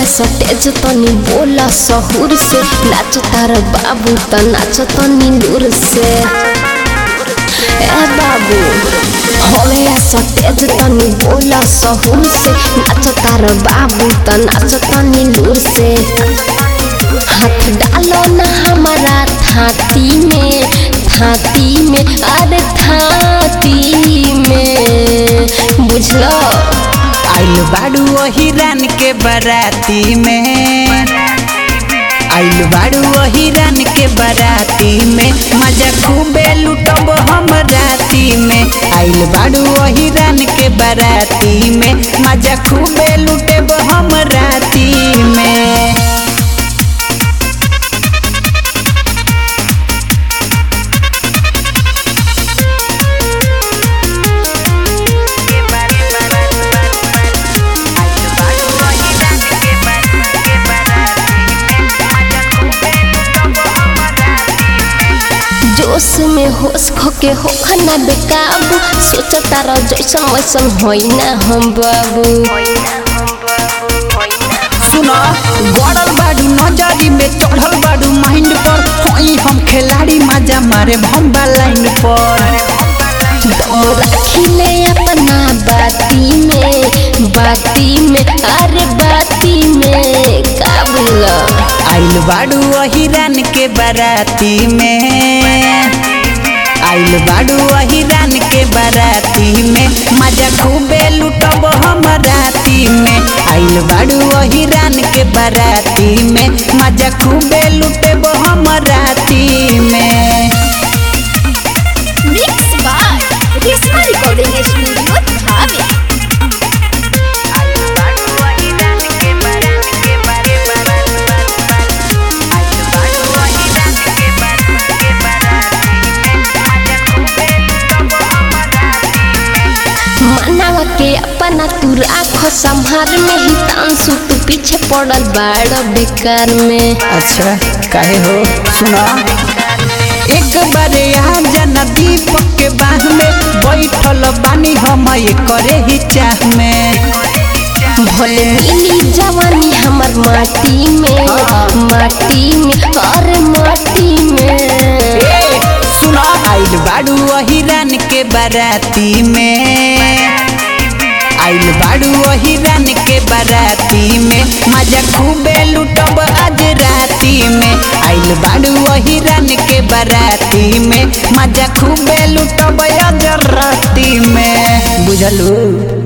सटेज तनी बोला सहूर से नाच तार बाबू त नाच तनी दूर से ए बाबू हवे सटेज तनी बोला सहूर से नाच तार बाबू त नाच तनी दूर से हाथ डालो ना हमारा थाती में थाती में अरे थाती में बुझलो आइल बाड़ू वही रान के बराती में आइल बाड़ू वही रान के बराती में मजा खूबे लुटब हम राती में आइल बाड़ू वही रान के बराती में मजा खूबे लुटेब हम राती में जोश में होश खोके हो खाना बेकाबू सोच तारा जैसन वैसन होई ना हम बाबू सुनो गड़ल बाडू नजरी में चढ़ल बाडू माइंड पर होई हम खिलाड़ी मजा मारे भम्बा लाइन पर दम रखिले अपना बाती में बाती में अरे बाती में का बोला आइल बाडू वही रान के बाराती में आइल बाडू वही रान के बाराती में मजा खूबे लुटब हम राती में आइल बाडू वही रान के बाराती में मजा खूबे लुटेब हम राती में Mix by Risma Recording Studio, Dhabi. मनावा के अपना तू राखो संभार में ही तांसु तू पीछे पड़ल बाड़ बेकार में अच्छा काहे हो सुना एक बारे आ जाना दीपक के बाह में बैठल बानी हम ये करे ही चाह में भले मिली जवानी हमर माटी में माटी में और माटी में ए, सुना आइल बाड़ू वही रान के बाराती में आइल बाड़ू वही रान के बाराती में मजा खूबे लुटब आज राती में आइल बाड़ू वही रान के बाराती में मजा खूबे लुटब आज राती में बुझलू